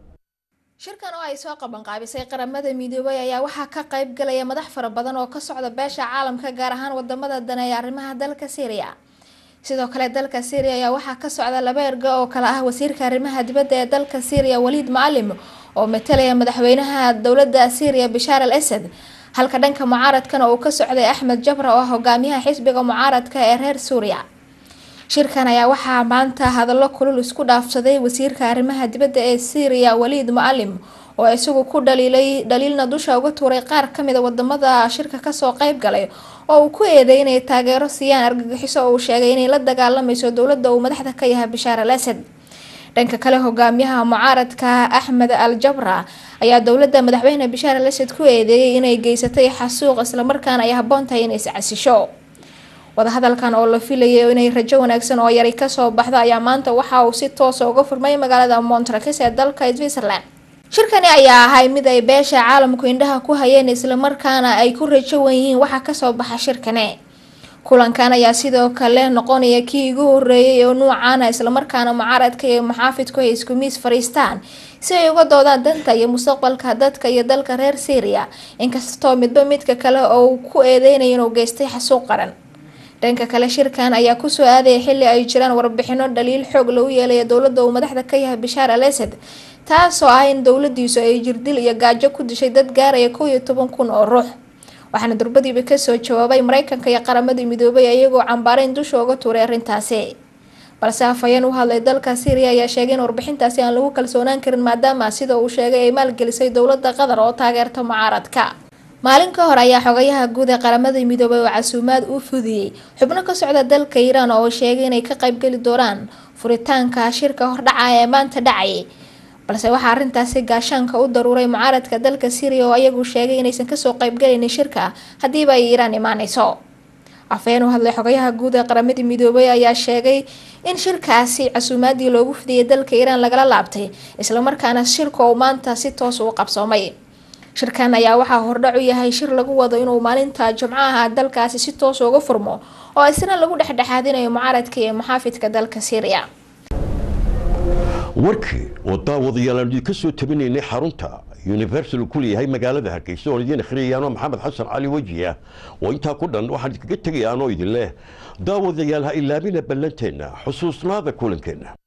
shirkan oo ay soo qabanqaabisay qaramada midoobay ayaa waxaa ka qayb galaya madax fara badan oo ka socda beesha caalamka gaar ahaan wadamada daneeya arrimaha dalka syriya sidoo kale dalka syriya ayaa waxaa ka socda laba erga oo kale ah wasiirka arrimaha dibadda ee dalka syriya waliid macalim oo matalaya madaxweynaha dowladda syriya bishaar al asad halka dhanka mucaaradkana uu ka socday axmed jabra oo ah hogaamiyaha xisbiga mucaaradka ee reer suuriya shirkan ayaa waxaa maanta hadallo kulul isku dhaafsaday wasiirka arrimaha dibadda ee syriya waliid mucalim oo isagu ku dhaliilay dhaliilna dusha uga tuuray qaar kamid a wadamada shirka kasoo qeyb galay oo uu ku eeday inay taageero siiyaan argagixiso oo uu sheegay inay la dagaalamayso dowladda uu madaxda ka yahay bishaar al asad dhanka kale hogaamiyaha mucaaradka axmed al jabra ayaa dowladda madaxweyne bishaar al asad ku eedeeyay inay geysatay xasuuq islamarkaana ay habboon tahay inay iscasisho wadahadalkan oo la filayay inay rajo wanaagsan oo yari kasoo baxdo ayaa maanta waxa uu si toosa uga furmay magaalada montrakis ee dalka switzerland shirkani ayaa ahay mid ay beesha caalamku indhaha ku hayeen islamarkaana ay ku rajo wan yihiin waxa kasoo baxa shirkani kulankan ayaa sidoo kale noqonaya kii ugu horeeyay oo nuucaana islamarkaana mucaaradka iyo muxaafidku ay isku miis fariistaan si ay uga doodaan danta iyo mustaqbalka dadka iyo dalka reer syria inkastoo midba midka kale oo uu ku eedeynaya inuu geystay xasuuq qaran dhanka kale shirkan ayaa kusoo aadaya xili ay jiraan warbixino dhaliil xoog lagu yeelaya dowladda uu madaxda ka yahay bishaar al asad taasoo ah in dowladiisu ay jirdil iyo gaajo ku dishay dad gaaraya kow iyo toban kun oo ruux waxaana durbadiiba kasoo jawaabay mareykanka iyo qaramadii midoobay iyagoo cambaarayn dusha uga tuuray arrintaasi balse afhayeen u hadlay dalka syriya ayaa sheegay in warbixintaasi aan lagu kalsoonaan karin maadaama sida uu sheegay ay maalgelisay dowladda qatar oo taageerta mucaaradka maalin ka hor ayaa xogayaha guud ee qaramada midoobay oo casuumaad u fudiyey xubno ka socda dalka iiraan oo sheegay inay ka qaybgeli doonaan furitaanka shirka hordhaca ee maanta dhacayay balse waxaa arrintaasi gaashaanka u daruuray mucaaradka dalka syriya oo iyagu sheegay inaysan kasoo qaybgalaynin shirka haddiiba ay iiraan imaaneyso afhayeen u hadlay xogayaha guud ee qaramadii midoobay ayaa sheegay in shirkaasi casuumaadii loogu fidiyay dalka iiraan lagala laabtay islamarkaana shirka uu maanta si toos u qabsoomay shirkan ayaa waxaa hordhac u yahay shir lagu wado inuu maalinta jumcaha dalkaasi si toos uga furmo oo isna lagu dhexdhexaadinayo mucaaradka iyo muxaafidka dalka syriya warkii oo daawadayaal aan idinka soo tabinaynay xarunta universal ku leeyahay magaalada hargeysa oon idiin akhriyayaanoo maxamed xasan cali wejiya oo intaa ku dhan waxaan idinkaga tegayaanoo idin leh daawadayaal ha ilaabina ballanteenna xusuusnaada kulankeenna